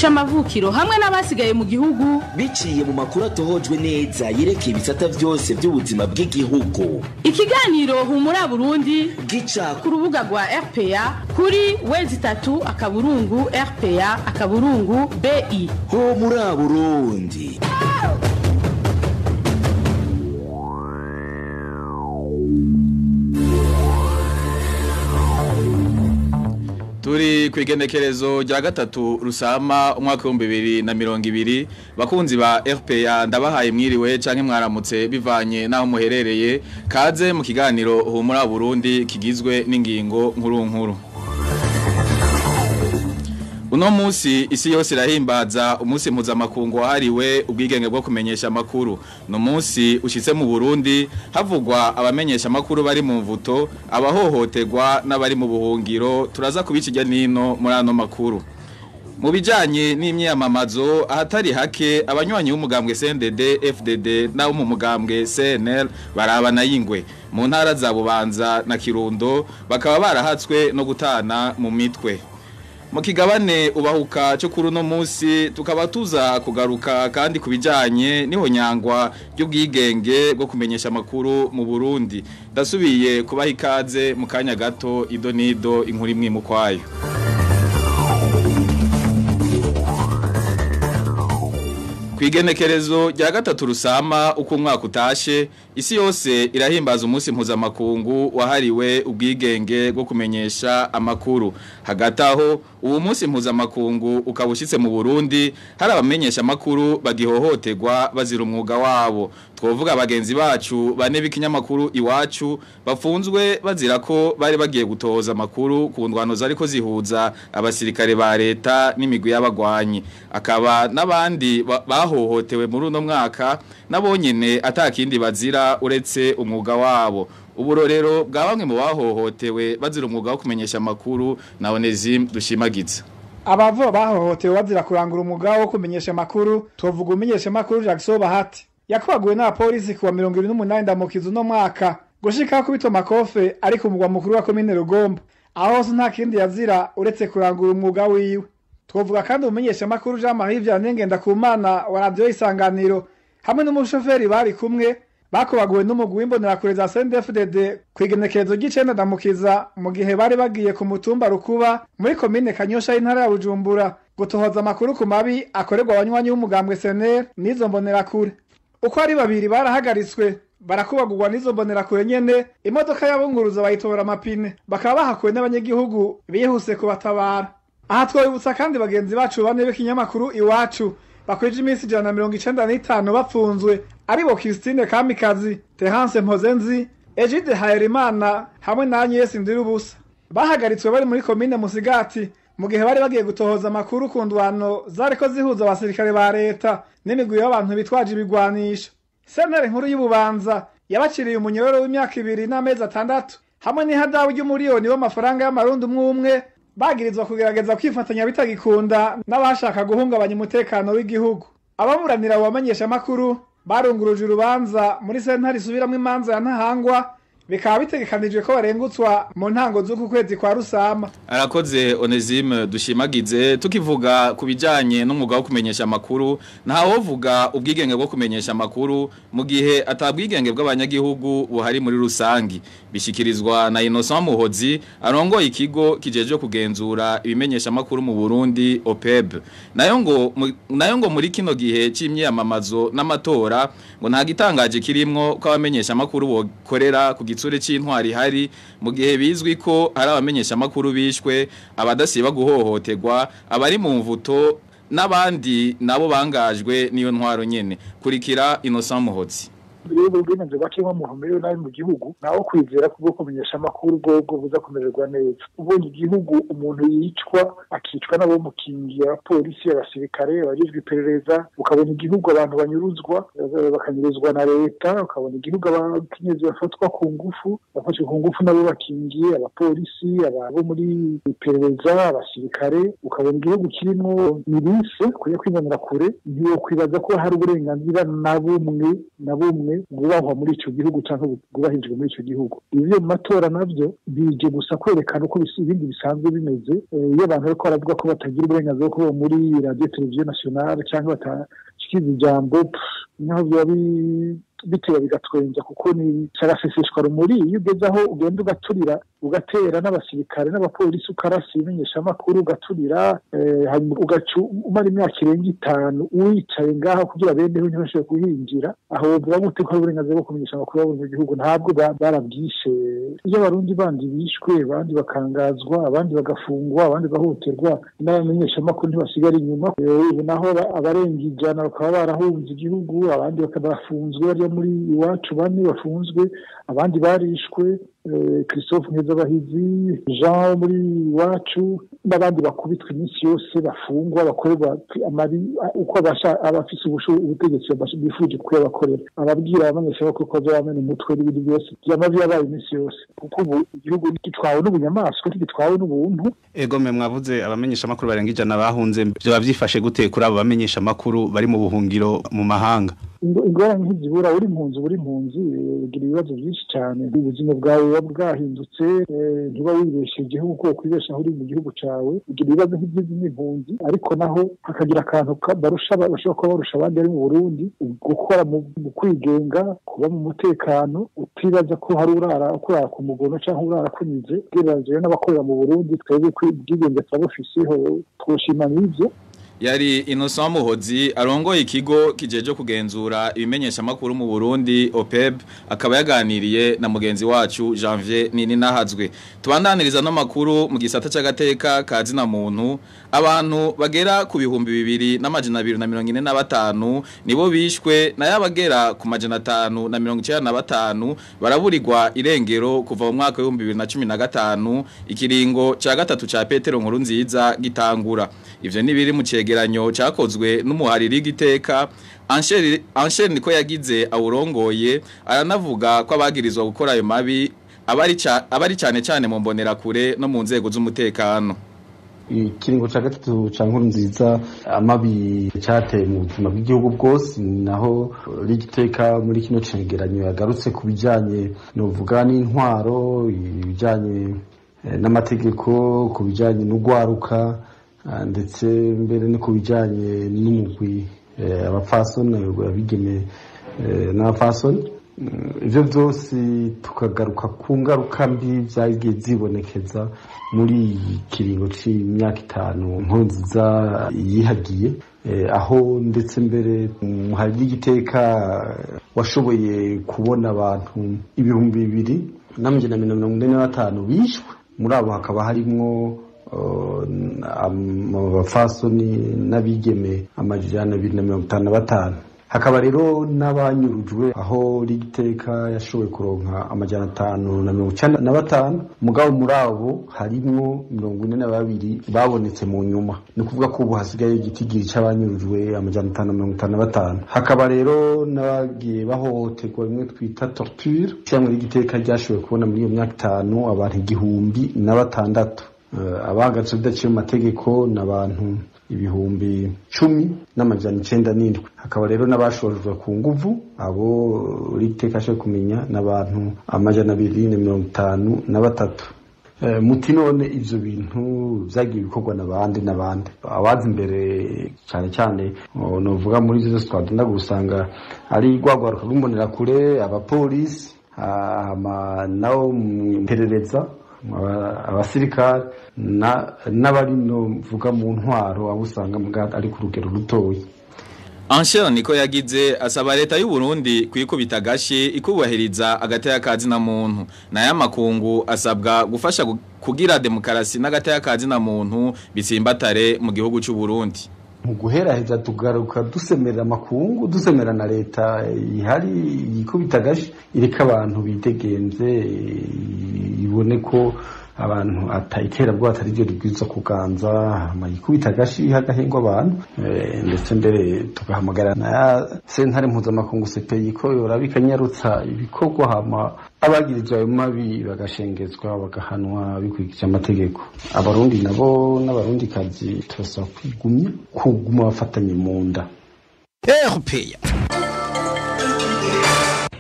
c'amavukiro hamwe n'abasigaye mu gihugu biciye mu makuru atohojwe neza yerekeye ibisata byose by'ubuzima bw'igihugu ikiganiro humura burundi gica ku rubuga rwa rpa kuri wezi itatu akaburungu rpa akaburungu bi ho muri burundi turi ku igenekerezo rya gatatu rusama umwaka w'ibihumbi bibiri na mirongo ibiri bakunzi ba rpa ndabahaye mwiriwe canke mwaramutse bivanye n'aho muherereye kaze mu kiganiro humura burundi kigizwe n'ingingo nkuru nkuru uno musi isi yose irahimbaza umunsi mpuzamakungu wahariwe ubwigenge bwo kumenyesha amakuru no musi ushitse mu Burundi havugwa abamenyesha amakuru bari mu mvuto abahohoterwa n'abari mu buhungiro turaza kubikijya nino muri ano makuru mu bijanye n'imyamamazo ahatari hake abanywanyi b'umugambwe CNDD FDD n'abo mu mugambwe CNL barabana yingwe mu ntara za Bubanza na Kirundo bakaba barahatswe no gutana mu mitwe mu kigabane ubahuka cyo kuri uno munsi tukaba tuza kugaruka kandi ku bijyanye n'ihonyangwa ry'ubwigenge bwo kumenyesha amakuru mu burundi ndasubiye kubaha ikaze mu kanya gato ido n'ido inkuru imwe mu kwayo ku igenekerezo rya gatatu rusama uko umwaka utashe isi yose irahimbaza umunsi mpuzamakungu wahariwe ubwigenge bwo kumenyesha amakuru hagati aho uwo munsi mpuzamakungu ukaba ushyitse mu burundi hari abamenyesha amakuru bagihohoterwa bazira umwuga wabo twavuga bagenzi bacu bane b'ikinyamakuru iwacu bafunzwe bazira ko bari bagiye gutoza amakuru ku ndwano zari ko zihuza abasirikare ba leta n'imigwi y'abagwanyi akaba n'abandi bahohotewe muri uno mwaka nabonyene atakindi bazira uretse umwuga wabo uburorero bwa bamwe mu bahohotewe bazira umwuga wo kumenyesha amakuru na Onesime dushimagiza abavo bahohotewe bazira kurangura umwuga wo kumenyesha amakuru tuvuga umenyesha amakuru Jackson Bahati yakwaguwe n'abapolisi kuwa 28 ndamukiza uno mwaka gushika kubito makofe ari ku mugwa mukuru wa komine Rugombo aho hose nta kindi yazira uretse kurangura umwuga wiwe twovuga kandi umenyesha amakuru Jean Marie Vianney Ngendakumana wa radio isanganiro hamwe n'umushoferi bari kumwe bakubaguwe n'umugwi w'imbonerakure za CNDD-FDD kwigenekerezo ry'icenda ndamukiza mu gihe bari bagiye ku mutumba rukuba muri komine Kanyosha y'intara ya Bujumbura gutohoza amakuru ku mabi akorerwa abanywanyi b'umugambwe SNL n'izo mbonerakure uko ari babiri barahagaritswe barakubagurwa n'izo mbonerakure nyene imodoka yabunguruza bayitora amapine bakaba bahakuwe n'abanyagihugu bihuse kubatabara aha twabibutsa kandi bagenzi bacu bane b'ikinyamakuru iwacu bakwije iminsi ijana na mirongo icenda n'itanu bapfunzwe aribo Christine Kamikazi Terence Mpozenzi Egide Hayerimana hamwe na Agnes Ndirubusa bahagaritswe bari muri komine Musigati mu gihe bari bagiye gutohoza amakuru ku ndwano zariko zihuza abasirikare ba leta n'imigwi y'abantu bitwaje ibigwanisho sentare nkuru y'ububanza yabaciriye umunyororo w'imyaka ibiri n'amezi atandatu hamwe n'ihadabu ry'umuriyoni w'amafaranga y'amarundi umwe umwe bagirizwa kugerageza kwifatanya bitagikunda n'abashaka guhungabanya umutekano w'igihugu ababuranira abo bamenyesha amakuru barunguruje urubanza muri sentare isubiramwo imanza ya ntahangwa bikaba bitegekanijwe ko barengutswa mu ntango z'uku kwezi kwa rusama arakoze Onesime dushimagize tukivuga ku bijanye n'umwuga wo kumenyesha amakuru ntawovuga ubwigenge bwo kumenyesha amakuru mu gihe atabwigenge bw'abanyagihugu buhari muri rusangi bishikirizwa na Innocent Muhozi arongoye ikigo kijeje kugenzura ibimenyesha amakuru mu Burundi OPEB nayo ngo nayo ngo muri kino gihe c'imyamamazo n'amatora ngo nta gitangaje kirimwo ko abamenyesha amakuru bokorera ku gitsure c'intwari hari mu gihe bizwi ko hari abamenyesha amakuru bishwe abadasiba guhohoterwa abari mu mvuto n'abandi nabo bangajwe niyo ntwaro nyene kurikira Innocent Muhozi rero ubwigenge bwaciyemo mu ntumbero nabi mu gihugu naho kwizera kubwo kumenyesha amakuru bwobwo buza kumererwa neza ubonye igihugu umuntu yicwa akicwa n'abo mukingiye abapolisi abasirikare abajejwe iperereza ukabona igihugu abantu banyuruzwa bakanyuruzwa na leta ukabona igihugu abakenyezi bafatwa ku ngufu bafashwe ku ngufu nabo bakingiye abapolisi abo muri iperereza abasirikare ukabona igihugu kirimo mirise kuya kwinanira kure ntiwokwibaza ko hari uburenganzira na bumwe na bumwe butungane bwubahwa muri ico gihugu canke bwubahirijwe muri ico gihugu ivyo mu matora navyo bije gusa kwerekana uko ibindi bisanzwe bimeze iyo abantu bariko baravuga ko batagira uburenganzira bwo kuba muri radio televiziyo nationale canke batashikiza ijambo naho vyoba bitera bigatwenza kuko ni caraseseshwa rumuri iyo ugeze aho ugenda ugaturira ugatera n'abasirikare n'abapolisi ukarasa ibimenyeshamakuru ugaturira hanyuma ugaca umara imyaka irenga itanu wicaye ngaho kugira beneho ntibashobore kuhinjira aho wovuga gute ko hari uburenganzira bwo kumenyesha amakuru yabo mu gihugu ntabwo barabwishe iyo abarundi bandi bishwe abandi bakangazwa abandi bagafungwa abandi bahohoterwa n'abamenyeshamakuru ntibasigara inyuma ubu naho abarenga ijana bakaba barahunze igihugu abandi bakaba bafunzwe barya muri iwacu bane bafunzwe abandi barishwe christophe nkezabahizi jean muri iwacu n'abandi bakubitwa iminsi yose bafungwa bakorerwa amabi uko abafise ubutegetsi bifuje kuyabakorera ababwira abamenyeshamakuru ko bazabamena umutwe n'ibindi byose vyama vyabaye iminsi yose kuko ubu igihugu ntigitwawe n'ubunyamaswa ntigitwawe n'ubuntu ego mwe mwavuze abamenyeshamakuru barenga ijana bahunze vyoba vyifashe gute kuri abo bamenyeshamakuru bari mu buhungiro mu mahanga ingorane ntizibura uri impunzi uri impunzi ugira ibibazo byinshi cyane ubuzima bwawe buba bwahindutse ntuba wibeshe igihugu kuko kwibeshaho uri mu gihugu cyawe ugira ibibazo nk'iby'izindi mpunzi ariko naho hakagira akantu barusha bashobora kuba barusha abandi bari mu burundi gukora mu kwigenga kuba mu mutekano utibaza ko hari urara kurara ku mugono cyangwa urara kunyuze ugereranyije n'abakorera mu burundi twebwe ubwigenge turabufiseho twoshima n'ibyo yari Innocent Muhozi arongoye ikigo kijeje kugenzura ibimenyesha makuru mu Burundi OPEB akaba yaganiriye na mugenzi wacu Janvier Nini nahazwe tubandaniriza no makuru mu gisata c'agateka kazi na muntu abantu bagera ku bihumbi bibiri n'amajana 245 nibo bishwe na yabagera ku majana 5 na 95 baraburirwa irengero kuva mu mwaka wa 2015 ikiringo ca gatatu ca Petero nkuru nziza gitangura ivyo nibiri mu cegeranyo cakozwe n'umuhariri giteka Anshel niko yagize awurongoye aranavuga ko abagirizwa gukora ayo mabi abari abari cyane cyane mu mbonera kure no mu nzego z'umutekano ikiringo ca gatatu ca nkuru nziza amabi cyateye mu buzima bw'igihugu bwose naho rigiteka muri kino cegeranyo yagarutse ku bijanye novuga n'intwaro ibijanye n'amategeko ku bijanye n'ugwaruka ndetse mbere no ku bijyanye n'umugwi abapfasoni abigeme n'abapfasoni ibyo byose tukagaruka ku ngaruka mbi byagiye zibonekeza muri iyi kiringo cy'imyaka itanu nkuru nziza yihagiye aho ndetse mbere hari n'igiteka washoboye kubona abantu ibihumbi bibiri n'amajana mirongo ine na batanu bishwe muri abo hakaba harimwo abafasoni n'abigeme amajana abiri na mirongo itanu na batanu hakaba rero n'abanyurujwe aho rigiteka yashoboye kuronka amajana atanu na mirongo icyenda na batanu mugabo muri abo harimwo mirongo ine na babiri babonetse mu nyuma ni ukuvuga ko ubu hasigaye igitigiri cy'abanyurujwe amajana atanu na mirongo itanu na batanu hakaba rero n'abagiye bahohoterwa bimwe twita torture cyangwa rigiteka ryashoboye kubona muri iyo myaka itanu abantu igihumbi na batandatu abahagaze bidaciye mu mategeko ni abantu ibihumbi cumi n'amajana icenda n'indwi hakaba rero n'abashojwe ku nguvu abo riteka ashoboye kumenya n'abantu amajana abiri na mirongo itanu na batatu muti none ivyo bintu vyagiye bikorwa n'abandi n'abandi abazi imbere cyane cyane novuga muri ivyo vyose twagenda gusanga ari rwagwaruka rw'imbonerakure abapolisi nabo mperereza abasirikare n'abari novuga mu ntwaro abo usanga ari ku rugero rutoya Anshel niko yagize asaba leta y'u Burundi kwikubita gashi ikubahiriza agataya kazi na muntu na ya makungu asabwa gufasha kugira demokarasi n'agataya kazi na muntu bitsimbatare mu gihugu cy'u Burundi mu guheraheza tugaruka dusemerera amakungu dusemera na leta ihari yikubita gashi ireka abantu bidegenze ibone ko abantu iterabwoba atari ryo ribwiza kuganza hama yikubita agashi hagahingwa abantu ndetse mbere tugahamagara na sentare mpuzamakungu CPI ko yoraba ikanyarutsa ibikorwa hama abagirije ayo mabi bagashengezwa bagahanwa bikurikije amategeko abarundi nabo n'abarundi kazi turasaba kwigumya kuguma bafatanye mu nda erupeya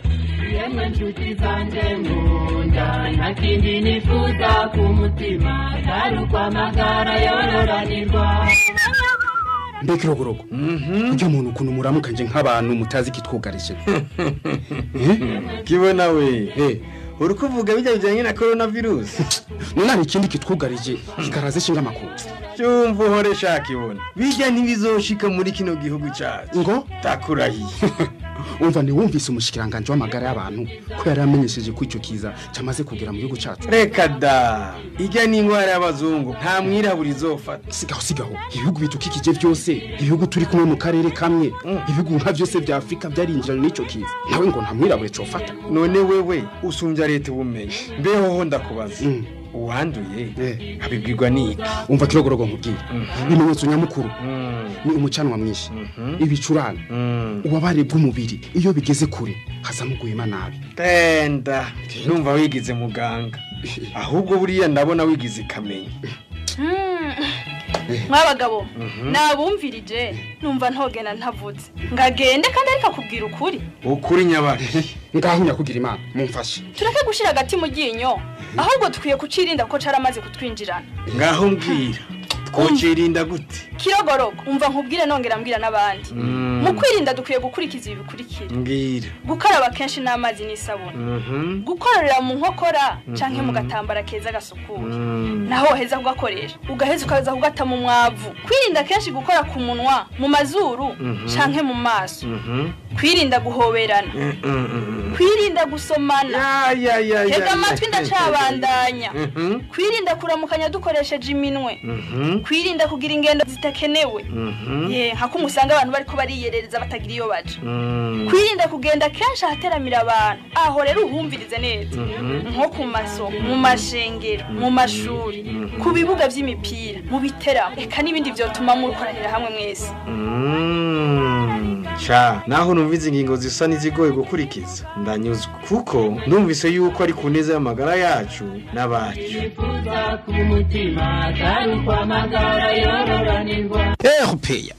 yemwe nshuti zanjye nkunda nta kindi nifuza ku mutima atari ukwamagara yororanirwa mbega irogorogo ujya muntu ukuntu muramukanje nk'abantu mutazi ikitwugarije kibona we uri kuvuga bijya bijyanye na korona virusi none hari ikindi kitwugarije kikaraze ishinga amakuru cyumva uhore shaka ibona bijya ntibizoshika muri kino gihugu cyacu ngo takurahiye umva ntiwumvise umushikiranganje w'amagara y'abantu ko yari yamenyesheje ko icyo kiza cyamaze kugera mu gihugu cyacu reka da ijya ni indwara y'abazungu nta mwirabura izofata sigaho sigaho ibihugu bitukikije byose ibihugu turi kumwe mu karere kamwe ibihugu nka byose bya afurika byarinjirana n'icyo kiza nawe ngo nta mwirabura cofata none wewe usumbya leta ubumenyi mbeho ho ndakubaza uwanduye abibwirwa n'iki umva kirogorogo nkubwira ibimenyetso nyamukuru ni umucanwa mwinshi ibicurane ububabare bw'umubiri iyo bigeze kure hazamo guhema nabi tenda numva wigize muganga ahubwo buriya ndabona wigize ikamenya mwabagabo nabumvirije numva ntogena ntavutse ngagende kandi ariko akubwira ukuri ukuri nyabaki ngaho nyakugira imana mumfashe tureke gushyira agati mu ryinyo ahubwo dukwiye kucirinda kuko caramaze kutwinjirana ngaho mbwira twocirinda gute kirogorogo umva nkubwire nongera mbwira n'abandi mu kwirinda dukwiye gukurikiza ibi bikurikira mbwira gukaraba kenshi n'amazi n'isabune gukorera mu nkokora canke mu gatambara keza gasukuye naho woheza kugakoresha ugaheza ukaza kugata mu mwavu kwirinda kenshi gukora ku munwa mu mazuru canke mu maso kwirinda guhoberana kwirinda gusomana tega amatwi ndacabandanya kwirinda kuramukanya dukoresheje iminwe kwirinda kugira ingendo zitakenewe ye hako umusanga abantu bariko bariyerereza batagira iyo baja kwirinda kugenda kenshi ahateramira abantu aho rero uhumvirize neza nko ku masoko mu mashengero mu mashuri ku bibuga vy'imipira mu biteramo eka n'ibindi vyotuma murukoranira hamwe mwese ca naho numvise ingingo zisa n'izigoye gukurikiza ndanyuzwe kuko numvise yuko ari ku neza y'amagara yacu n'abacu nifuza ku mutima atari ukwamagara yororanirwa erupeya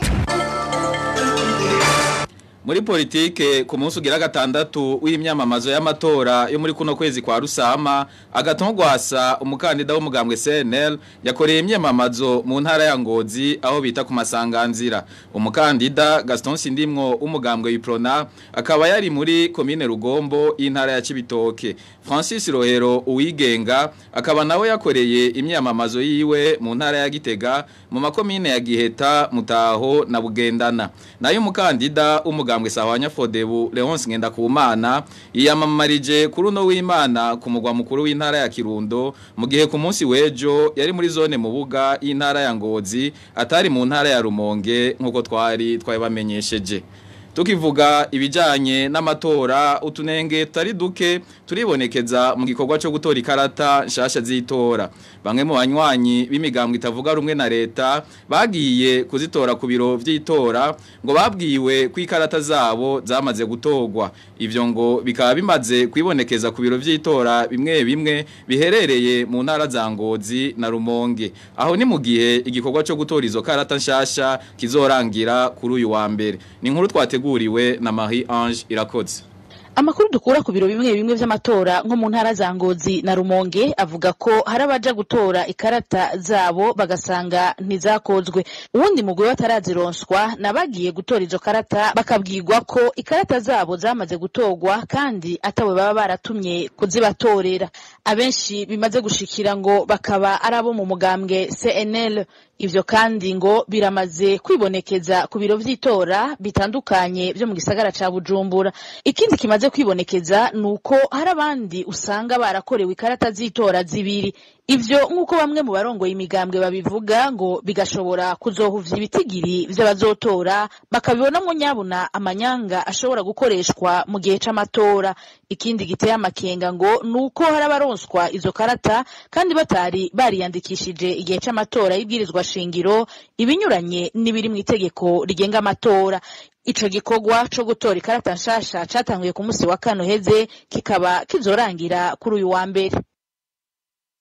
muri politike ku munsi ugira gatandatu w'imyamamazo y'amatora yo muri kuno kwezi kwa rusama agatongwasa umukandida w'umugambwe CNL yakoreye imyamamazo mu ntara ya Ngozi aho bita ku masanganzira umukandida Gaston Sindimwo w'umugambwe Iprona akaba yari muri commune Rugombo y'intara ya Cibitoke Francis Rohero uwigenga akaba nawe yakoreye imyamamazo yiwe mu ntara ya Gitega mu makomine ya Giheta Mutaho na Bugendana nayo umukandida umugambwe sahwanya Fodebu Leonce Ngendakumana yiyamamarije kuri uno w'Imana ku mugwa mukuru w'intara ya Kirundo mu gihe ku munsi wejo yari muri zone mu buga y'intara ya Ngozi atari mu ntara ya Rumonge nkuko twari twabamenyesheje tukivuga ibijanye n'amatora utunenge tari duke turibonekeza mu gikorwa cyo gutora ikarata nshasha z'itora bamwe mu banywanyi b'imigambwe itavuga rumwe na leta bagiye kuzitora ku biro vy'itora ngo babwiwe ko ikarata zabo zamaze gutorwa ivyo ngo bikaba bimaze kwibonekeza ku biro vy'itora bimwe bimwe biherereye mu ntara za Ngozi na Rumonge aho ni mu gihe igikorwa cyo gutora izo karata nshasha kizorangira kuri uyu wa mbere ni inkuru twateguriwe na Marie Ange irakoze Amakuru dukura ku biro bimwe bimwe vy'amatora nko mu ntara za Ngozi na Rumonge avuga ko hari abaja gutora ikarata zabo bagasanga ntizakozwe uwundi mugwi batarazironswa nabagiye gutora izo karata bakabwirwa ko ikarata zabo zamaze gutorwa kandi atawe baba baratumye kuzibatorera abenshi bimaze gushikira ngo bakaba ari abo mu mugambwe CNL ivyo kandi ngo biramaze kwibonekeza ku biro vy'itora bitandukanye vyo mu gisagara ca Bujumbura ikindi kimaze kwibonekeza nuko hari abandi usanga barakorewe ikarata z'itora zibiri ivyo nk'uko bamwe mu barongoye imigambwe babivuga ngo bigashobora kuzohuvya ibitigiri vy'abazotora bakabibonamwo nyabuna amanyanga ashobora gukoreshwa mu gihe c'amatora ikindi giteye amakenga ngo nuko hari abaronswa izo karata kandi batari bariyandikishije igihe c'amatora y'ibwirizwa shingiro ibinyuranye n'ibiri mu itegeko rigenga amatora ico gikorwa co gutora ikarata nshasha catanguye ku musi wa kane uheze kikaba kizorangira kuri uyu wa mbere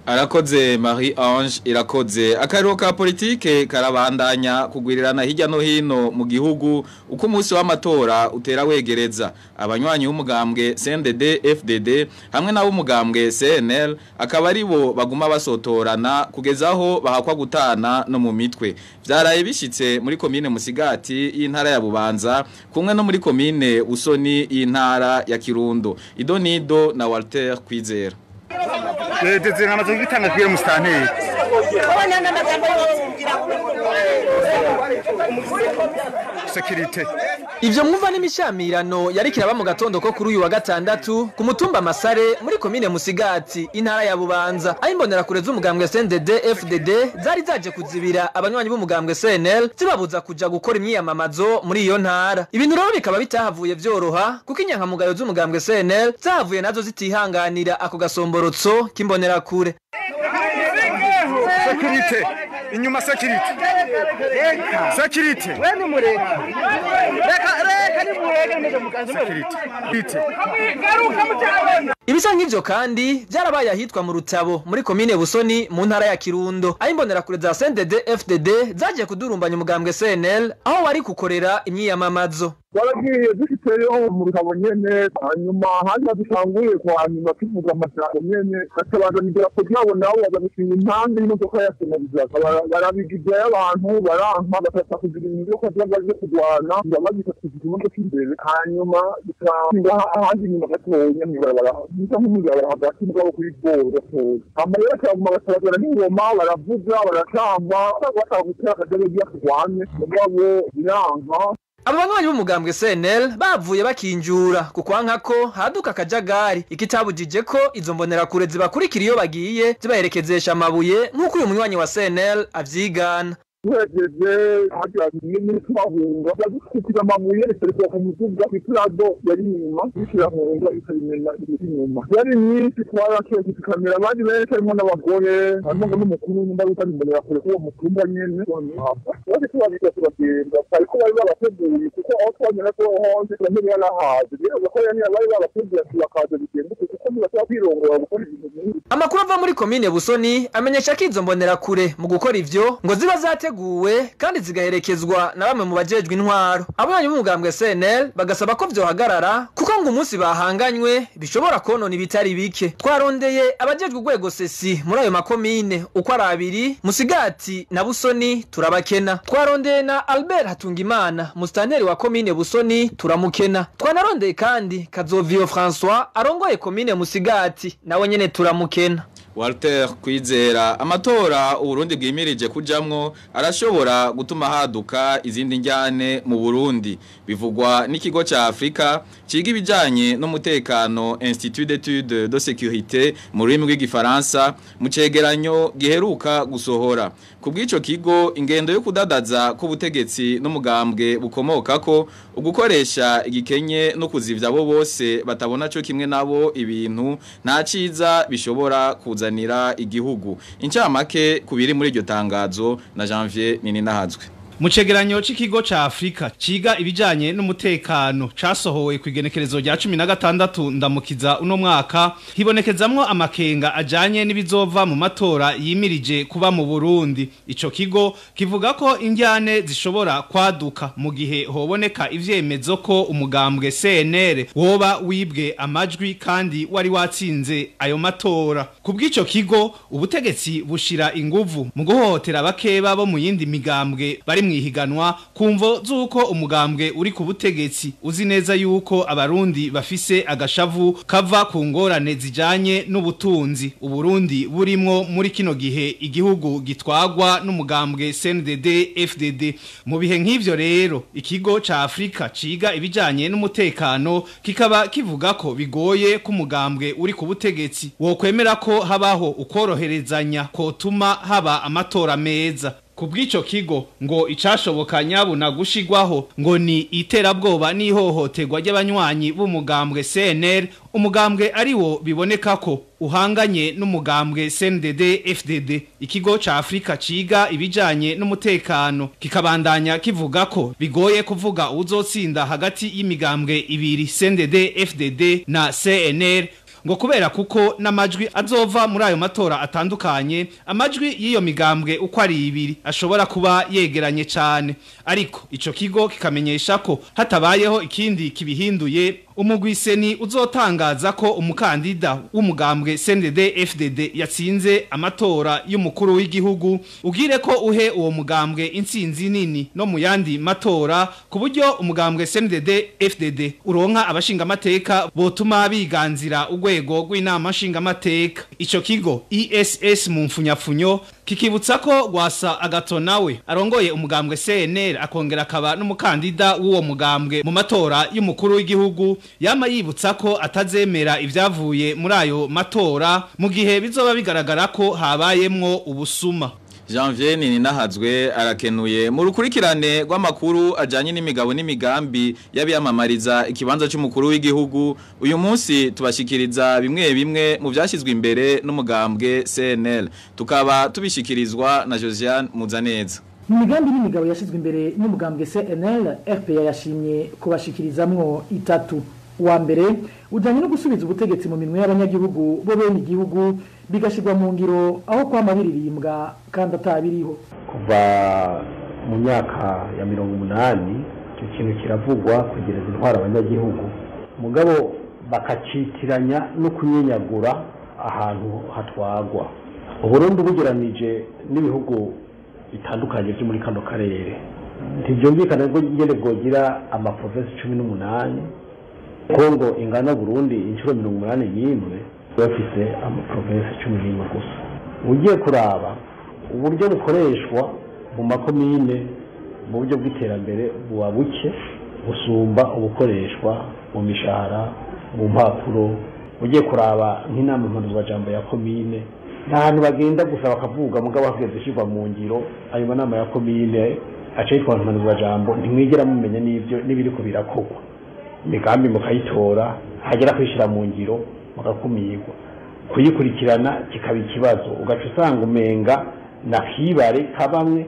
arakoze Marie Ange irakoze akariro ka politike karabandanya kugwirirana hirya no hino mu gihugu uko umunsi w'amatora utera wegereza abanywanyi b'umugambwe CNDD FDD hamwe n'abo umugambwe CNL akaba ari bo baguma basotorana kugeza aho bahakwa gutana no mu mitwe vyaraye bishitse muri komine Musigati y'intara ya Bubanza kumwe no muri komine Usoni y'intara ya Kirundo Idonido na Walter Kwizera ndetse nkamaze gutanga kwiye musitanteri sekirite Ivyo mwumva n'imishamirano yari kiraba mu gatondo ko kuri uyu wa gatandatu ku mutumba Masare muri komine Musigati intara ya Bubanza aho imbonera kure z'umugambwe CNDD FDD zari zaje kuzibira abanywanyi b'umugambwe CNL zibabuza kuja gukora imyiyamamazo muri iyo ntara ibintu rero bikaba bitahavuye vyoroha kuko inyankamugayo z'umugambwe CNL zahavuye nazo zitihanganira ako gasomborotso k'imbonera kure sekirite inyuma sekirite sekirite Weni mureka. Reka reka ni mureka nimeje mukanzu. sekirite Ibisa nk'ivyo kandi vyarabaye ahitwa mu Rutabo muri komine Busoni mu ntara ya Kirundo aho imbonera kure za CNDD FDD zagiye kudurumbanya umugambwe CNL aho wari kukorera imyiyamamazo twaragiye dufiteyo mu rutabo nyene hanyuma hanyuma dutanguye kwa nyuma tuvuga amajambo nyene batabanza idarapo ryabo nabo bazabishinga impande y'imodoka ya senarizaga barabigizayo abantu baranka batata kugira ibintu vyo kuza baje kurwana ndabagisa kugira imodoka imbere hanyuma dutanga ahandi inyuma gatonya mw'ibarabara bisa nk'umwibarabara hagati mugabo kuri boro gatoya hama rero turaguma batabagara n'ingoma baravuga baratamba bashaka gutera akajaga kurwanye mugabo biranka Abo banywanyi b'umugambwe CNL bavuye bakinjura ku kwanka ko haduka akajagari ikitabujije ko izo mbonera kure zibakurikira iyo bagiye zibaherekezesha amabuye nk'uko uyu munywanyi wa CNL avyigana tuhejeje hagira nyine twahunga badukubitira amabuye ritereka ku muduga iturado yari inyuma ikirahunga ikayimena iri inyuma yari myinshi twarakeye tukamera abandi benshi harimo n'abagore harimo ngo n'umukuru nimba bitari imbonera kure k'uwo mutumba nyene bose tubabiga turagenda ariko bari babateguye kuko aho twanyura ko honze turamenye yarahaze rero ko yari bari babateguye ati bakaza bigenduke kuko ntibashobora kwirongora gukora ibintu nk'ibi Amakuru ava muri komine Busoni amenyesha ko izo mbonera kure mu gukora ivyo ngo ziba zateguwe kandi zigaherekezwa na bamwe mu bajejwe intwaro abanywanyi b'umugambwe CNL bagasaba ko vyohagarara kuko ngo umunsi bahanganywe bishobora konona ibitari bike twarondeye abajejwe urwego sesi muri ayo makomine uko ari abiri Musigati na Busoni turabakena twarondeye na Albert Hatungimana musitanteri wa komine Busoni turamukena twanarondeye kandi Kazovio François arongoye komine Musigati nawe nyene turamukena Walter Kwizera amatora uburundi bwimirije kujamwo arashobora gutuma haduka izindi njyane mu Burundi bivugwa n'ikigo ca Afrika ciga ibijanye n'umutekano Institut d'études de sécurité mu rurimi rw'igifaransa mu cegeranyo giheruka gusohora kubw'ico kigo ingendo yo kudadaza k'ubutegetsi n'umugambwe bukomokako ugukoresha igikenye no kuzivya abo bose batabona co kimwe nabo ibintu nta ciza bishobora kuzanira igihugu incamake kubiri muri iryo tangazo na Janvier Nininahazwe Mu cegeranyo c'ikigo ca Afrika ciga ibijanye n'umutekano casohowe ku igenekerezo rya 16 ndamukiza uno mwaka hibonekezamwo amakenga ajanye n'ibizova mu matora yimirije kuba mu Burundi ico kigo kivuga ko injyane zishobora kwaduka mu gihe hoboneka ivyemezo ko umugambwe CNR woba wibwe amajwi kandi wari watsinze ayo matora kubw'ico kigo ubutegetsi bushira inguvu mu guhohotera abakeba bo mu yindi migambwe bari mwihiganwa kumvo zuko umugambwe uri ku butegetsi uzi neza yuko abarundi bafise agashavu kava ku ngorane zijanye n'ubutunzi uburundi burimwo muri kino gihe igihugu gitwagwa n'umugambwe CNDD FDD mu bihe nk'ivyo rero ikigo ca Afrika ciga ibijanye n'umutekano kikaba kivuga ko bigoye ko umugambwe uri ku butegetsi wokwemera ko habaho ukoroherezanya kotuma haba amatora meza Kubw'ico kigo ngo icashoboka nyabuna gushigwaho ngo ni iterabwoba n'ihohoterwa ry'abanywanyi b'umugambwe CNL umugambwe ari wo biboneka ko uhanganye n'umugambwe CNDD FDD ikigo ca Afrika ciga ibijanye n'umutekano kikabandanya kivuga ko bigoye kuvuga uzotsinda hagati y'imigambwe ibiri CNDD FDD na CNL ngo kubera kuko n'amajwi azova muri ayo matora atandukanye amajwi y'iyo migambwe uko ari ibiri ashobora kuba yegeranye cyane ariko ico kigo kikamenyesha ko hatabayeho ikindi kibihinduye umugwiseni uzotangaza ko umukandida w'umugambwe CNDD FDD yatsinze amatora y'umukuru w'igihugu ugire ko uhe uwo mugambwe intsinzi nini no mu yandi matora ku buryo umugambwe CNDD FDD uronka abashinga amateka botuma biganzira urwego rw'inama nshinga amateka ico kigo ISS mu mfunyafunyo kikibutsa ko gwasa agato nawe arongoye umugambwe CNL akongera akaba n'umukandida w'uwo mugambwe mu matora y'umukuru w'igihugu yama yibutsa ko atazemera ivyavuye muri ayo matora mu gihe bizoba bigaragara ko habayemwo ubusuma Janvier Ninahazwe arakenuye mu rukurikirane rw'amakuru ajanye n'imigabo n'imigambi y'abiyamamariza ikibanza cy'umukuru w'igihugu uyu munsi tubashikiriza bimwe bimwe mu byashyizwe imbere n'umugambwe CNL tukaba tubishikirizwa na Josiane Muzaneza mu migambi n'imigabo yashyizwe imbere n'umugambwe CNL RPA yashimye kubashikirizamwo itatu uwa mbere ujyanye no gusubiza ubutegetsi mu minwe y'abanyagihugu bo bene igihugu bigashyirwa mu ngiro aho kwama biririmbwa kandi atabiriho kuva mu myaka ya mirongo umunani icyo kintu kiravugwa kwegereza intwara abanyagihugu mugabo bakacitiranya no kunyenyagura ahantu hatwagwa uburundi bugeranije n'ibihugu bitandukanye byo muri kano karere ntibyumvikana ko ngende bwogira amaprovensi cumi n'umunani kongo ingana burundi inshuro mirongo umunani n'imwe bafise amaprovensi cumi n'imwe gusa ugiye kuraba uburyo bukoreshwa mu makomine mu buryo bw'iterambere buba buke busumba ubukoreshwa mu mishahara mu mpapuro ugiye kuraba nk'inama mpanuzwajambo ya komine nta hantu bagenda gusa bakavuga mugabo hageze ishyirwa mu ngiro ayo manama ya komine aca yitwa mpanuzwajambo ntimwigera mumenya n'ibyo n'ibiriko birakorwa imigambi mukayitora hagera kwishyira mu ngiro mugakumirwa kuyikurikirana kikaba ikibazo ugaca usanga umenga na kibare kabamwe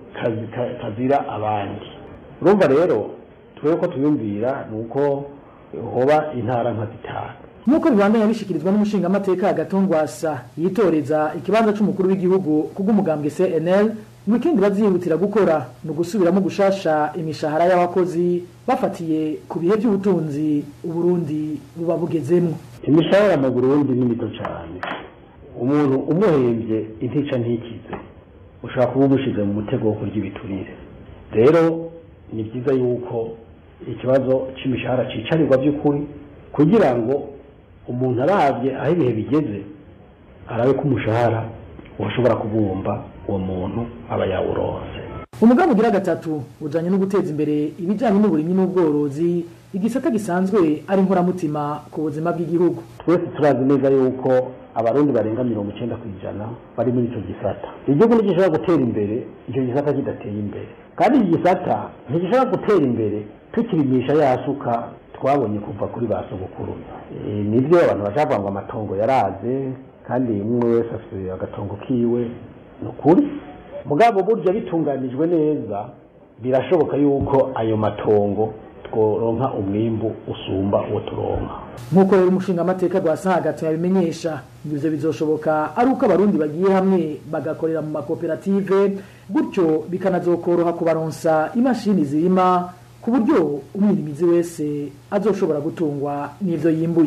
kazira abandi urumva rero twebwe ko tuyumvira ni uko hoba intara nka zitanu nk'uko bibandanya bishikirizwa n'umushingamateka agatongwasa yitoreza ikibanza c'umukuru w'igihugu kubw'umugambwe CNL ngo ikindi bazihutira gukora ni ugusubiramo gushasha imishahara y'abakozi bafatiye ku bihe by'ubutunzi uburundi buba bugezemwo imishahara mu burundi ni mito cyane umuntu umuhembye intica ntikize ushobora kuba umushyize mu mutego wo kurya ibiturire rero ni byiza yuko ikibazo cy'imishahara cyicarirwa by'ukuri kugira ngo umuntu arabye aho ibihe bigeze arabe ko umushahara washobora kubumba uwo muntu aba yawuronse umugambi ugira gatatu ujanye no guteza imbere ibijanye n'uburimyi n'ubworozi igisata gisanzwe ari inkoramutima ku buzima bw'igihugu twese turazi neza yuko abarundi barenga mirongo icenda ku ijana bari muri ico gisata igihugu ntigishobora gutera imbere ico gisata kidateye imbere kandi iki gisata ntigishobora gutera imbere tukirimisha yasuka twabonye kuva kuri ba sogokuru nibyo abantu bacavuga ngo amatongo yaraze kandi umwe wese afite agatongo kiwe ni ukuri mugabo burya bitunganijwe neza birashoboka yuko ayo matongo tworonka umwimbu usumba uwo turonka nk'uko rero umushingamateka rwasahagato yabimenyesha ivyo bizoshoboka ari uko abarundi bagiye hamwe bagakorera mu makoperative gutyo bikanazokoroha kubaronsa imashini zirima ku buryo umwirimizi wese azoshobora gutungwa n'ivyo yimbuye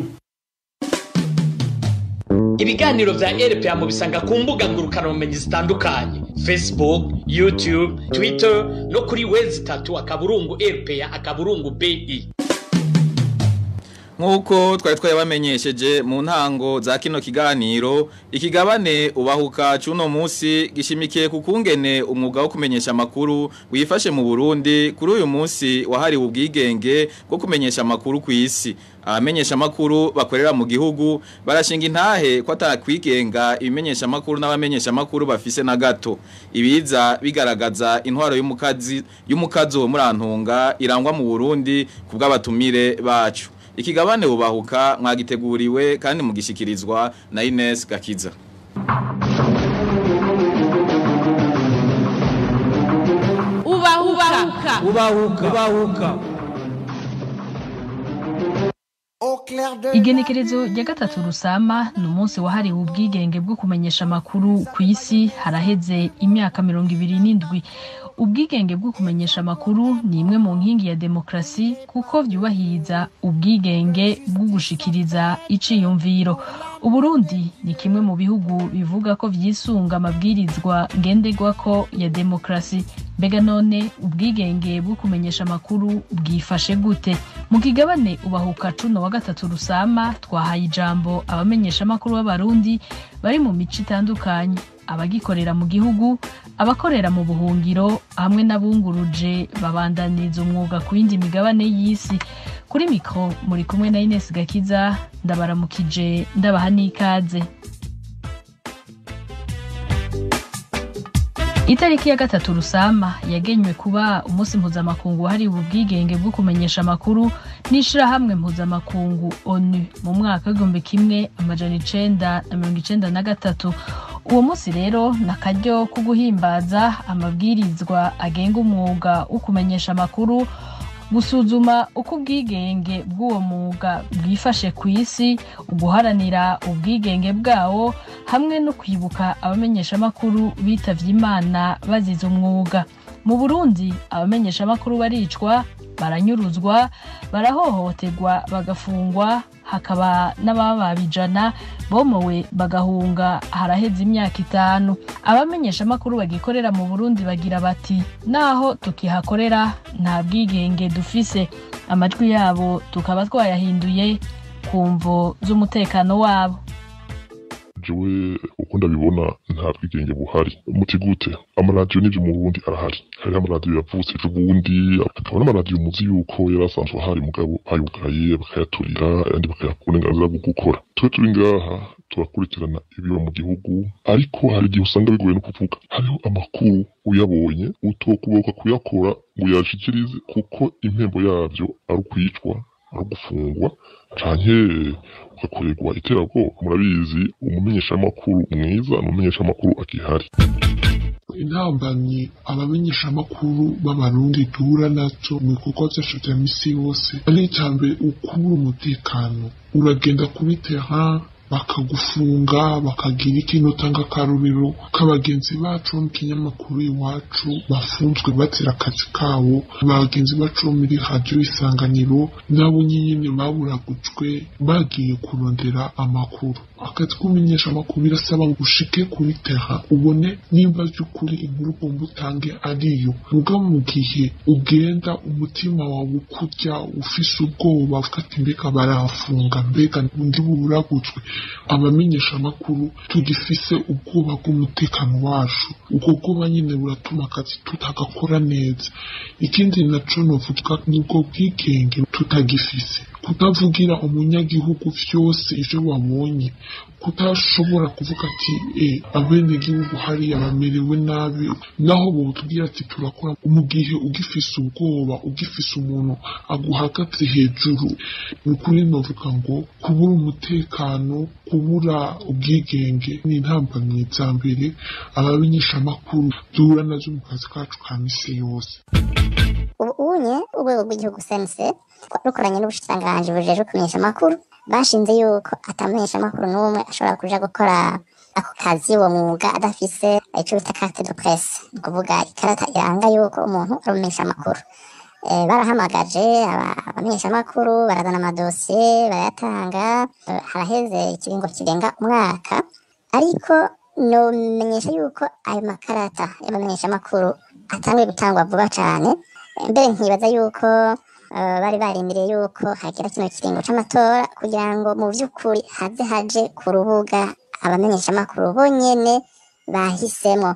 ibiganiro vya rpa mubisanga ku mbuga ngurukanabumenyi zitandukanye facebook youtube twitter no kuri wezi itatu akaburungu rpa akaburungu bi nk'uko twari twayabamenyesheje mu ntango za kino kiganiro ikigabane ubahuka cy'uno munsi gishimikiye ku kungene umwuga wo kumenyesha amakuru wifashe mu burundi kuri uyu munsi wahariwe ubwigenge bwo kumenyesha amakuru ku isi abamenyesha amakuru bakorera mu gihugu barashinga intahe ko atakwigenga ibimenyesha amakuru n'abamenyesha amakuru bafise na gato ibiza bigaragaza intwaro y'umukazi y'umukazo muri antunga irangwa mu Burundi kubw'abatumire bacu ikigabane bubahuka mwagiteguriwe kandi mugishikirizwa na Ines Gakiza ubahuka ubahuka ubahuka igenekerezo rya gatatu rusama ni umunsi wahariwe ubwigenge bwo kumenyesha amakuru ku isi haraheze imyaka mirongo ibiri n'indwi ubwigenge bwo kumenyesha amakuru ni imwe mu nkingi ya demokarasi kuko byubahiriza ubwigenge bwo gushikiriza iciyumviro uburundi ni kimwe mu bihugu bivuga ko vyisunga amabwirizwa ngenderwako ya demokarasi mbega none ubwigenge bwo kumenyesha amakuru bwifashe gute mu kigabane ubahuka cuno wa gatatu rusama twahaye ijambo abamenyesha amakuru b'abarundi bari mu mico itandukanye abagikorera mu gihugu abakorera mu buhungiro hamwe n'abunguruje babandaniza umwuga ku yindi migabane y'isi kuri mikoro muri kumwe na Ines Gakiza ndabaramukije ndabaha n'ikaze itariki ya gatatu rusama yagenywe kuba umunsi mpuzamakungu wahariwe ubwigenge bwo kumenyesha amakuru n'ishirahamwe mpuzamakungu onu mu mwaka w'igihumbi kimwe amajana icenda na mirongo icenda na gatatu uwo munsi rero ni akaryo ko guhimbaza amabwirizwa agenga umwuga wo kumenyesha amakuru gusuzuma uko ubwigenge bw'uwo mwuga bwifashe ku isi uguharanira ubwigenge bwawo hamwe no kwibuka abamenyeshamakuru bitavye imana bazize umwuga mu burundi abamenyeshamakuru baricwa baranyuruzwa barahohoterwa bagafungwa hakaba n'abababijana bomowe bagahunga haraheze imyaka itanu abamenyeshamakuru bagikorera mu burundi bagira bati naho tukihakorera nta bwigenge dufise amajwi yabo tukaba twayahinduye ku mvo z'umutekano wabo jewe uko ndabibona nta bwigenge buhari muti gute amaradiyo n'ibyo mu burundi arahari hariho amaradiyo yavutse ejo bundi hakaba n'amaradiyo muzi yuko yari asanzwe ahari mugabo bayugaye bakayaturira ayandi bakayaka uburenganzira bwo gukora twe turi ngaha turakurikirana ibiba mu gihugu ariko hari igihe usanga bigoye no kuvuga hariho amakuru uyabonye utokuboka kuyakora ngo uyashikirize kuko impembo yavyo ari ukwicwa ari ugufungwa canke ugakorerwa iterabwoba murabizi umumenyeshamakuru mwiza ni umumenyeshamakuru akihari intambamyi abamenyeshamakuru b'abarundi duhura nazo mu bikorwa vyacu vya misi yose ari icambere ukubura umutekano uragenda kuri terrain bakagufunga bakagira ikintu utanga akarorero k'abagenzi bacu bo mu kinyamakuru iwacu bafunzwe bazira akazi kabo abagenzi bacu bo muri radiyo isanganiro nabo nyine baburagujwe bagiye kurondera amakuru akazi k'umenyesha amakuru birasaba ngo ushike kuri terra ubone nimba by'ukuri inkuru ugomba utange ariyo mugabo mu gihe ugenda umutima wawe ukurya ufise ubwoba uvuga ati mbega barafunga mbega undi buburagujwe abamenyesha amakuru tugifise ubwoba bw'umutekano wacu ubwo bwoba nyine buratuma akazi tutagakora neza ikindi naco novuga nubwo bwigenge tutagifise kutavugira umunyagihugu vyose ivyo wabonye kutashobora kuvuga ati e abenegihugu hariya bamerewe nabi naho botubwira ati turakora mu gihe ugifise ubwoba ugifise umuntu aguhagaze hejuru ni ukuri novuga ngo kubura umutekano kubura ubwigenge ni intambamyi za mbere abamenyeshamakuru duhura nazo mu kazi kacu ka misi yose ubu unye urwego rw'igihugu sense rukoranye n'ubushikiranganji bujejwe kumenyesha amakuru bashinze yuko atamenyesha amakuru n'umwe ashobora kuja gukora ako kazi uwo mwuga adafise ico bita carte de presse ni ukuvuga ikarata iranga yuko umuntu ari umumenyesha amakuru Eh, barahamagaje abamenyesha amakuru barazana amadosiye barayatanga eh, haraheze ikiringo kirenga umwaka ariko nomenyesha yuko ayo makarata y'abamenyesha amakuru atanguye gutangwa vuba cane mbere nkibaza yuko uh, bari barindiriye yuko hagira kino kiringo c'amatora kugira ngo mu vy'ukuri haze haje ku rubuga abamenyeshamakuru bonyene bahisemwo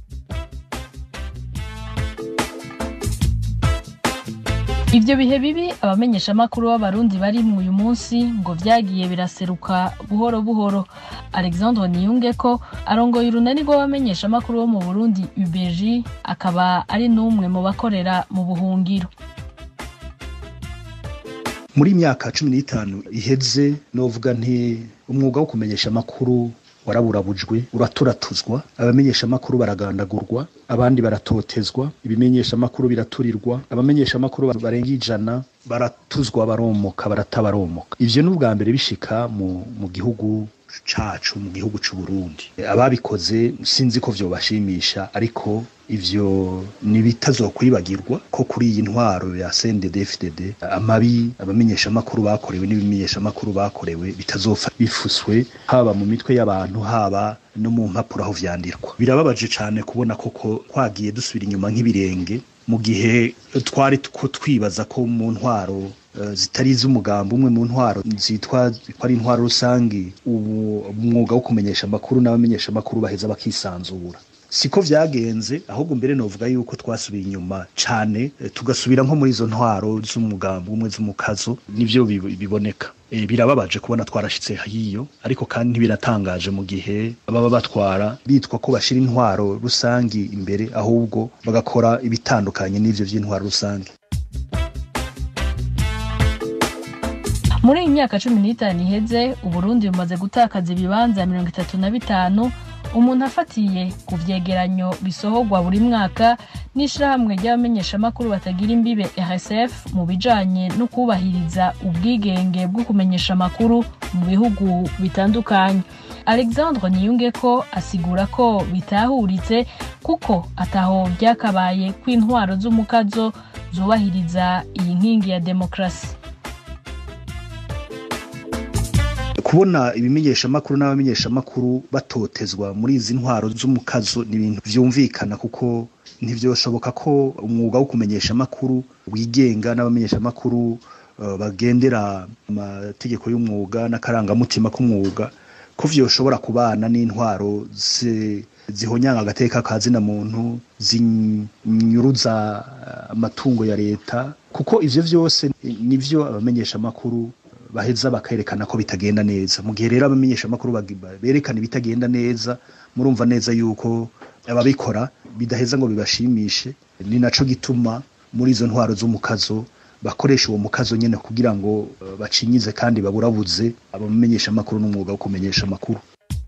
Ivyo bihe bibi abamenyeshamakuru b'abarundi bari mu uyu munsi ngo vyagiye biraseruka buhoro buhoro Alexandre Niyungeko arongoye urunani rw'abamenyeshamakuru bo mu Burundi UBG akaba ari n'umwe mu bakorera mu buhungiro muri myaka cumi n'itanu iheze novuga nti umwuga wo kumenyesha amakuru waraburabujwe uraturatuzwa abamenyeshamakuru baragandagurwa abandi baratotezwa ibimenyeshamakuru biraturirwa abamenyeshamakuru barenga ijana baratuzwa baromoka baratabaromoka ivyo ni ubwa mbere bishika mu, mu gihugu cacu mu gihugu c'u Burundi ababikoze sinzi ko vyobashimisha ariko ivyo ntibitazokwibagirwa ko kuri iyi ntwaro ya CNDD-FDD amabi abamenyeshamakuru bakorewe n'ibimenyeshamakuru bakorewe bitazopfa bifuswe haba mu mitwe y'abantu haba no mu mpapuro aho vyandikwa birababaje cane kubona koko twagiye dusubira inyuma nk'ibirenge mu gihe twari ko twibaza ko mu ntwaro uh, zitari iz'umugambi umwe mu ntwaro zitwa ko ari intwaro rusangi ubu umwuga wo kumenyesha amakuru n'abamenyesha amakuru baheza bakisanzura siko vyagenze ahubwo mbere novuga yuko twasubiye inyuma cane eh, tugasubira nko muri izo ntwaro z'umugambi umwe z'umukazo nivyo bib- biboneka e, birababaje kubona twarashitse hiyo ariko kandi ntibiratangaje mu gihe baba batwara bitwa ko bashira intwaro rusangi imbere ahubwo bagakora ibitandukanye n'ivyo vy'intwaro rusangi muri iyi myaka cumi n'itanu iheze uburundi bumaze gutakaza ibibanza mirongo itatu na bitanu umuntu afatiye ku vyegeranyo bisohorwa buri mwaka n'ishirahamwe ry'abamenyeshamakuru batagira imbibe rsf mu bijanye no kubahiriza ubwigenge bwo kumenyesha amakuru mu bihugu bitandukanye alexandre niyungeko asigura ko bitahuritse kuko ataho vyakabaye kw'intwaro z'umukazo zubahiriza iyi nkingi ya demokrasi kubona ibimenyeshamakuru n'abamenyeshamakuru batotezwa muri izi ntwaro z'umukazo ni ibintu vyumvikana kuko ntivyoshoboka ko umwuga wo kumenyesha amakuru wigenga n'abamenyeshamakuru uh, bagendera amategeko y'umwuga n'akarangamutima k'umwuga ko vyoshobora kubana n'intwaro zi- zihonyanga agateka ka zina muntu zinyuruza uh, amatungo ya leta kuko ivyo vyose nivyo abamenyeshamakuru baheza bakerekana ko bitagenda neza mu gihe rero abamenyeshamakuru bagi- berekana ibitagenda neza murumva neza yuko ababikora bidaheza ngo bibashimishe ni naco gituma muri izo ntwaro z'umukazo bakoresha uwo mukazo nyene kugira ngo eh, bacinyize kandi baburabuze abamenyeshamakuru n'umwuga wo kumenyesha amakuru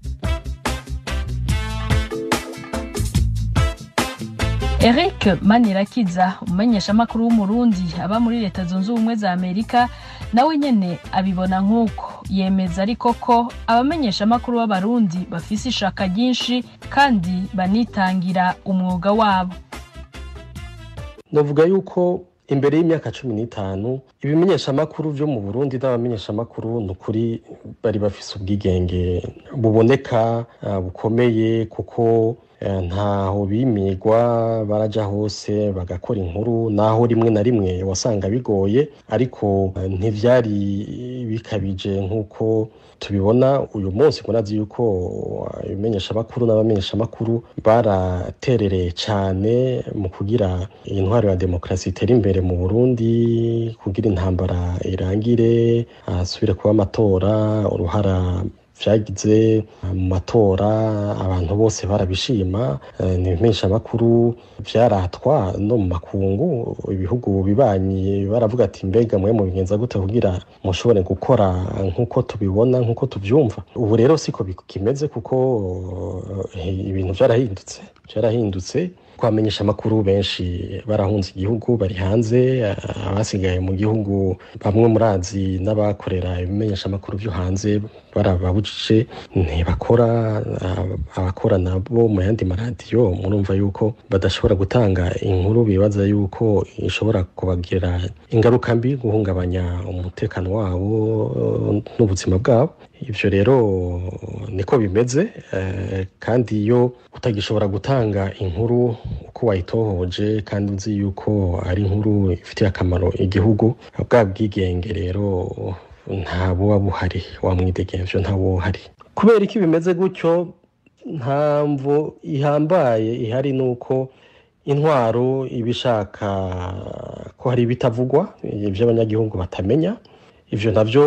eric manirakiza umumenyeshamakuru w'umurundi aba muri leta zunze ubumwe za amerika nawe nyene abibona nk'uko yemeza ariko ko abamenyeshamakuru b'abarundi bafise ishaka ryinshi kandi banitangira umwuga wabo navuga yuko imbere y'imyaka cumi n'itanu ibimenyeshamakuru vyo mu burundi n'abamenyeshamakuru ni ukuri bari bafise ubwigenge buboneka ah, bukomeye kuko eh, ntaho bimigwa baraja hose bagakora inkuru naho rimwe na rimwe wasanga bigoye ariko eh, ntivyari bikabije nk'uko tubibona uyu munsi murazi yuko ibimenyeshamakuru n'abamenyeshamakuru baraterereye cyane mu kugira intwaro ya demokarasi itere imbere mu burundi kugira intambara irangire hasubire kuba amatora uruhara vyagize mu matora abantu bose barabishima eh, ni ibimenyeshamakuru vyaratwa no mu makungu ibihugu bibanyi baravuga ati mbega mwe mubigenza gute kugira mushobore gukora nk'uko tubibona nk'uko tuvyumva ubu rero siko kimeze kuko eh, ibintu vyarahindutse vyarahindutse twamenyesha amakuru benshi barahunze igihugu bari hanze eh, abasigaye mu gihugu bamwe murazi n'abakorera ibimenyesha amakuru vyo hanze barababujije ntibakora ab- abakora nabo mu yandi maradiyo murumva yuko badashobora gutanga inkuru bibaza yuko ishobora kubagirira ingaruka mbi guhungabanya umutekano wabo eh, n'ubuzima bwabo ivyo rero niko bimeze eh, kandi iyo utagishobora gutanga inkuru uko wayitohoje kandi uzi yuko ari inkuru ifitiye akamaro igihugu bwa bwigenge rero nta buba buhari wa mwidegemvyo nta buba buhari kubera iki bimeze gutyo nta mvo ihambaye ihari nuko intwaro iba ishaka ko hari ibitavugwa ibyo abanyagihugu batamenya ivyo navyo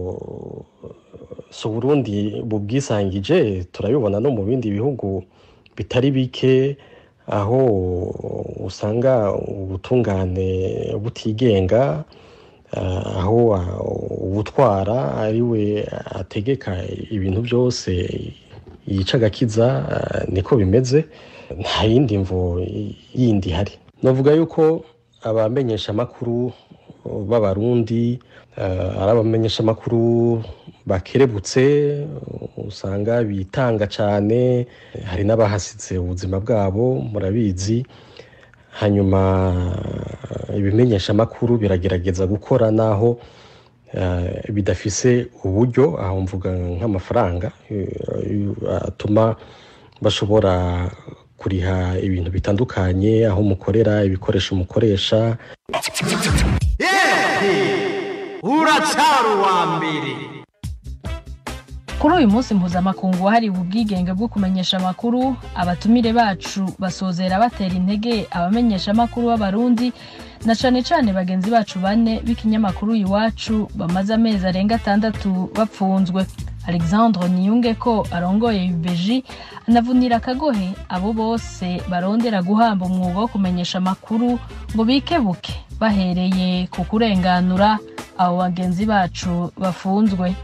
si uburundi bubwisangije turabibona no mu bindi bihugu bitari bike aho usanga ubutungane butigenga eh, aho ah, ubutwara ari we ategeka ibintu byose yica agakiza eh, niko bimeze nta yindi mvo yindi ihari navuga yuko abamenyeshamakuru b'abarundi eh, ari abamenyeshamakuru bakerebutse usanga bitanga cyane hari n'abahasize ubuzima bwabo murabizi hanyuma ibimenyeshamakuru biragerageza gukora naho eh, bidafise uburyo aho mvuga nk'amafaranga eh, atuma bashobora kuriha ibintu bitandukanye aho mukorera ibikoresho mukoresha uracyari uwa mbere kuri uyu munsi mpuzamakungu wahariwe ubwigenge bwo kumenyesha amakuru abatumire bacu basozera batera intege abamenyesha amakuru b'abarundi na cane cane bagenzi bacu bane b'ikinyamakuru iwacu bamaze amezi arenga atandatu bapfunzwe alexandre niyunge ko arongoye ubeji anavunira akagohe abo bose barondera guhamba umwuga wo kumenyesha amakuru ngo bikebuke bahereye ku kurenganura abo bagenzi bacu bafunzwe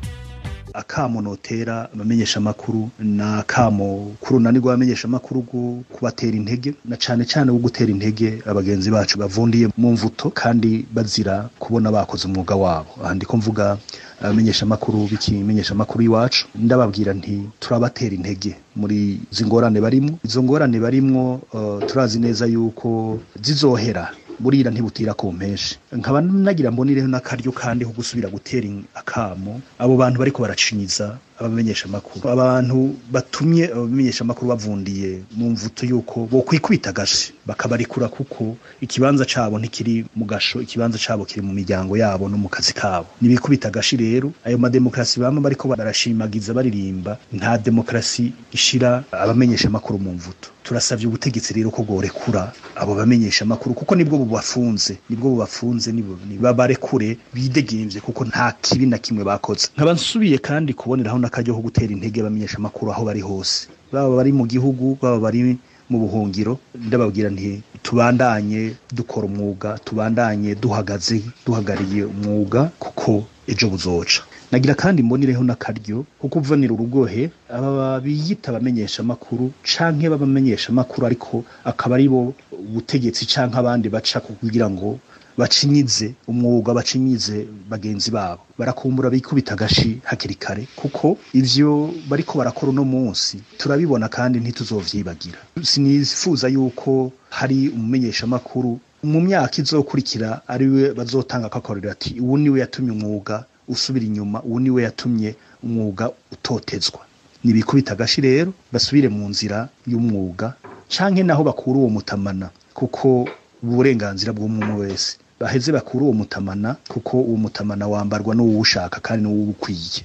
akamo notera abamenyesha amakuru na akamo kurunani rw'abamenyesha amakuru kubatera intege na cane cane wo gutera intege abagenzi bacu bavundiye mu mvuto kandi bazira kubona bakoze umwuga wabo aha ndiko mvuga abamenyesha amakuru b'ikimenyesha amakuru iwacu ndababwira nti turabatera intege muri izi ngorane barimwo izo ngorane barimwo uh, turazi neza yuko zizohera burira ntibutira ku mpeshi nkaba nagira mbonireho n'akaryo kandi ko gusubira gutera akamo abo bantu bariko baracinyiza abamenyesha amakuru abantu batumye abamenyesha amakuru bavundiye mu mvuto yuko bo kwikubita gashi bakabarikura kuko ikibanza cabo ntikiri mu gasho ikibanza cabo kiri mu miryango yabo no mu kazi kabo nibikubita gashi rero ayo mademokrasi bama bariko barashimagiza baririmba nta demokrasi ishira abamenyesha amakuru mu mvuto turasavye ubutegetsi rero ko bworekura abo bamenyesha amakuru kuko nibwo bubafunze nibwo bubafunze babarekure bidegemvye kuko nta kibi na kimwe bakoze nkaba nsubiye kandi kuboneraho n'akaryo ko gutera intege abamenyesha amakuru aho bari hose baba bari mu gihugu baba bari mu buhungiro ndababwira nti tubandanye dukora umwuga tubandanye duhagaze duhagariye umwuga kuko ejo buzoca nagira kandi mbonireho n'akaryo ko kuvanira urugohe aba biyita abamenyesha amakuru canke babamenyesha amakuru ariko akaba ari bo ubutegetsi canke abandi baca kugira ngo bacinyize umwuga bacinyize bagenzi babo barakumbura bikubita agashi hakiri kare kuko ivyo bariko barakora uno munsi turabibona kandi ntituzovyibagira sinifuza yuko hari umumenyesha amakuru mu myaka izokurikira ariwe bazotanga akakorera ati ubu niwe yatumye umwuga usubira inyuma ubu niwe yatumye umwuga utotezwa nibikubita agashi rero basubire mu nzira y'umwuga canke naho bakura uwo mutamana kuko uburenganzira bw'umwe wese baheze bakura uwo mutamana kuko uwo mutamana wambarwa n'uwushaka kandi n'uwukwiye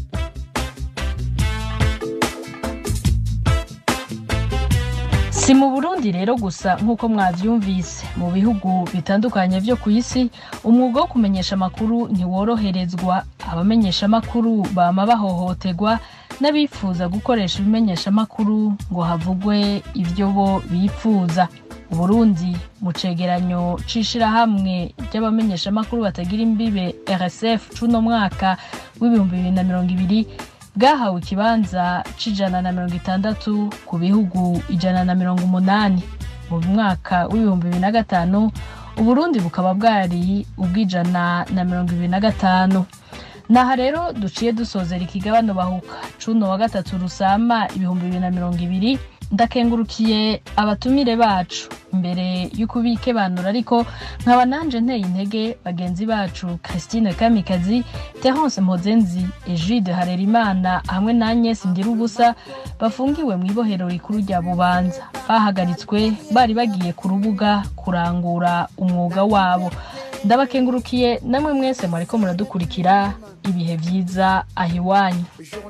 si mu burundi rero gusa nk'uko mwavyumvise mu bihugu bitandukanye vyo ku isi umwuga wo kumenyesha amakuru ntiworoherezwa abamenyesha amakuru bama bahohoterwa n'abifuza gukoresha ibimenyesha amakuru ngo havugwe ivyo bo bifuza uburundi mu cegeranyo c'ishirahamwe ry'abamenyesha amakuru batagira imbibe rsf c'uno mwaka w'ibihumbi bibiri na mirongo ibiri bwahawe ikibanza c'ijana na mirongo itandatu ku bihugu ijana na mirongo umunani mu mwaka w'ibihumbi bibiri na gatanu uburundi bukaba bwari ubw'ijana na mirongo ibiri na gatanu naha rero duciye dusozera ikigabano bahuka cuno wa gatatu rusama ibihumbi bibiri na mirongo ibiri ndakengurukiye abatumire bacu imbere y'ukubikebanura ariko nkaba nanje nteye intege bagenzi bacu christine kamikazi terence mpozenzi egide harerimana hamwe na agnes ndirubusa bafungiwe mu ibohero rikuru rya bubanza bahagaritswe bari bagiye ku rubuga kurangura umwuga wabo ndabakengurukiye namwe mwese mwariko muradukurikira ibihe vyiza aho iwanyu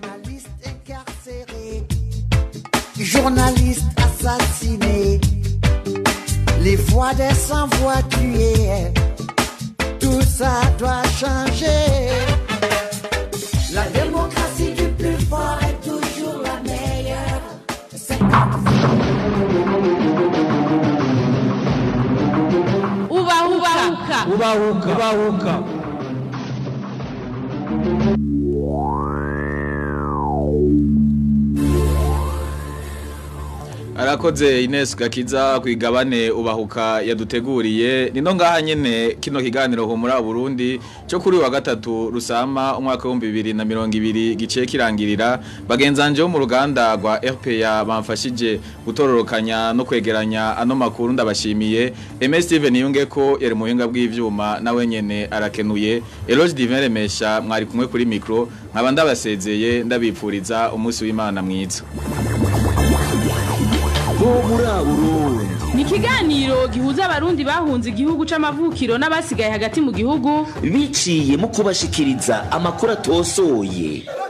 journalistes assassinés, les voix des sans-voix tuées, tout ça doit changer. La démocratie du plus fort est toujours la meilleure. C'est ubahuka ubahuka ubahuka arakoze Ines Gakiza kwigabane ubahuka yaduteguriye nino ngaha nyene kino kiganiro humura Burundi cyo kuri wa gatatu rusama umwaka wa 2020 gice kirangirira bagenzanje bo mu ruganda rwa RPA bamfashije gutororokanya no kwegeranya ano makuru ndabashimiye MS Steven yunge ko yari muhinga bw'ivyuma nawe nyene arakenuye Eloge Divin Remesha mwari kumwe kuri micro nkaba ndabasezeye ndabipfuriza umunsi w'Imana mwiza humura Burundi ni ikiganiro gihuza abarundi bahunze igihugu c'amavukiro n'abasigaye hagati mu gihugu biciye mu kubashikiriza amakuru atosoye